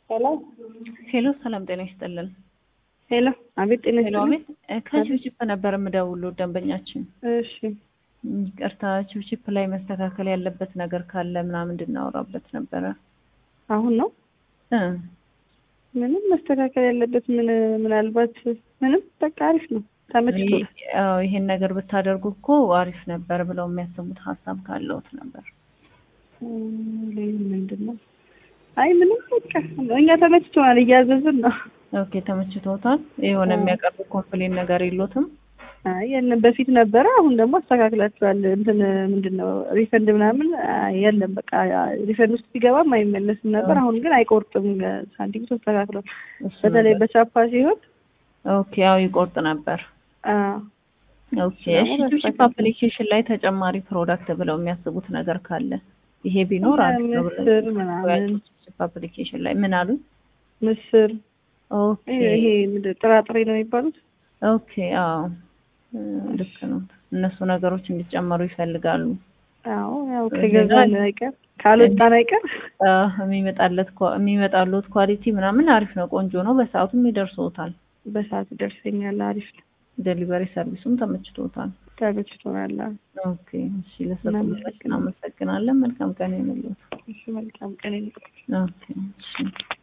ሄሎ ሄሎ ሰላም ጤና ይስጥልን። ሄሎ፣ አቤት ጤና ሄሎ ይስጥልኝ። አቤት ከቺፕቺፕ ነበር የምደውለው ደንበኛችን። እሺ ይቅርታ ቺፕቺፕ ላይ መስተካከል ያለበት ነገር ካለ ምናምን እንድናወራበት ነበረ። አሁን ነው እ ምንም መስተካከል ያለበት ምን ምናልባት ምንም በቃ አሪፍ ነው ተመችቶናል። አዎ ይሄን ነገር ብታደርጉ እኮ አሪፍ ነበር ብለው የሚያስቡት ሀሳብ ካለውት ነበር። እም፣ ምንድን ነው? አይ ምንም በቃ እኛ ተመችቶናል፣ እያዘዝን ነው። ኦኬ ተመችቶታል። የሆነ አዎ። የሚያቀርቡ ኮምፕሌን ነገር የሎትም? አይ የለም በፊት ነበረ፣ አሁን ደግሞ አስተካክላችኋል። እንትን ምንድን ነው ሪፈንድ ምናምን አይ፣ የለም በቃ ሪፈንድ ውስጥ ቢገባም አይመለስም ነበር። አሁን ግን አይቆርጥም። ሳንቲም ተስተካክሏል። እሱ በተለይ ነገር። በቻፓ ሲሆን ኦኬ ያው ይቆርጥ ነበር። አዎ ኦኬ ደግሞ እሺ ቺፕቺፕ በስተቀር- አፕሊኬሽን ላይ ተጨማሪ ፕሮዳክት ብለው የሚያስቡት ነገር ካለ ይሄ ቢኖር አሪፍ ነው ብለው ምስር ምናምን ቺፕቺፕ አፕሊኬሽን ላይ ምን አሉ? ምስር ኦኬ ይሄ ይሄ ምንድን ጥራጥሬ ነው የሚባሉት። ኦኬ አዎ እ፣ ልክ ነው። እነሱ ነገሮች እንዲጨመሩ ይፈልጋሉ። አዎ ያው ከገዛን አይቀር ካልወጣን አይቀር አ፣ የሚመጣለት ኳ- የሚመጣለት ኳሊቲ ምናምን አሪፍ ነው፣ ቆንጆ ነው። በሰዓቱም ይደርሶታል። በሰዓት ይደርሰኛል። አሪፍ ነው። ዴሊቨሪ ሰርቪሱም ተመችቶታል። ተመችቶናል። ኦኬ እሺ፣ ለሰጡን አመሰግናለን። መልካም ቀን ይሁንልዎት። እሺ መልካም ቀን ይሁን። ኦኬ እሺ